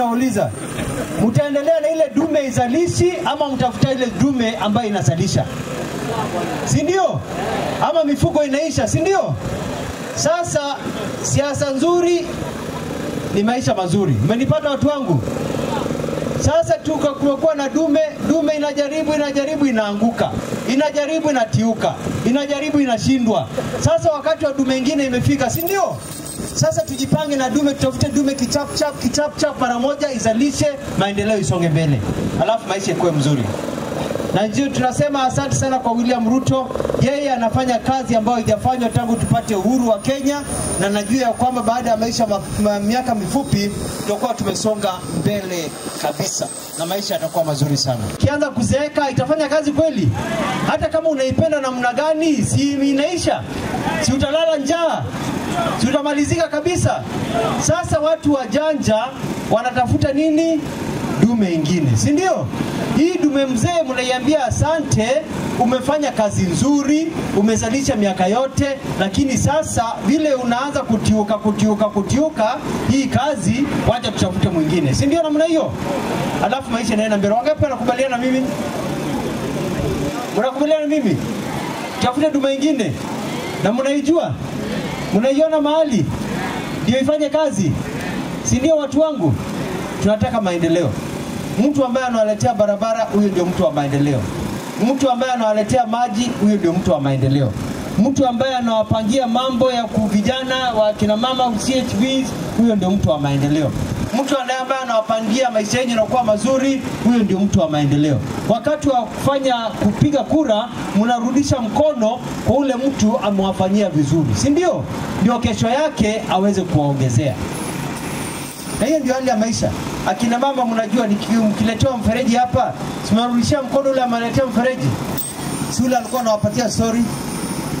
Nauliza, mtaendelea na ile dume izalishi ama mtafuta ile dume ambayo inazalisha, si ndio? Ama mifugo inaisha, si ndio? Sasa siasa nzuri ni maisha mazuri. Mmenipata watu wangu? Sasa tuka kumekuwa na dume, dume inajaribu inajaribu inaanguka, inajaribu inatiuka, inajaribu inashindwa. Sasa wakati wa dume ingine imefika, si ndio? Sasa tujipange na dume, tutafute dume kichap chap kichap chap mara moja, izalishe, maendeleo isonge mbele, alafu maisha ikuwe mzuri na ndio tunasema asante sana kwa William Ruto. Yeye anafanya kazi ambayo haijafanywa tangu tupate uhuru wa Kenya, na najua ya kwamba baada ya maisha ma, ma, miaka mifupi tutakuwa tumesonga mbele kabisa na maisha yatakuwa mazuri sana. Ukianza kuzeeka itafanya kazi kweli? Hata kama unaipenda namna gani, si inaisha? Si utalala njaa? Si utamalizika kabisa? Sasa watu wajanja wanatafuta nini? dume ingine, si ndio? Hii dume mzee mnaiambia asante, umefanya kazi nzuri, umezalisha miaka yote, lakini sasa vile unaanza kutiuka kutiuka kutiuka hii kazi, wacha tutafute mwingine, si ndio? Namna hiyo, alafu maisha inaenda mbele. Wangapi wanakubaliana na mimi? Mnakubaliana na mimi? Tafute dume ingine, na mnaijua, mnaiona mahali ndio ifanye kazi, si ndio? Watu wangu, tunataka maendeleo. Mtu ambaye anawaletea barabara, huyo ndio mtu wa maendeleo. Mtu ambaye anawaletea maji, huyo ndio mtu wa maendeleo. Mtu ambaye anawapangia mambo ya vijana wa kina mama CHVs, huyo ndio mtu wa maendeleo. Mtu ambaye anawapangia maisha yenu yanakuwa mazuri, huyo ndio mtu wa maendeleo. Wakati wa kufanya kupiga kura, mnarudisha mkono kwa ule mtu amewafanyia vizuri, si ndio? Ndio kesho yake aweze kuwaongezea na hiyo ndio hali ya maisha. Akina mama, mnajua mkiletewa mfereji hapa, simarudishia mkono ule ameletea mfereji, si ule alikuwa anawapatia story,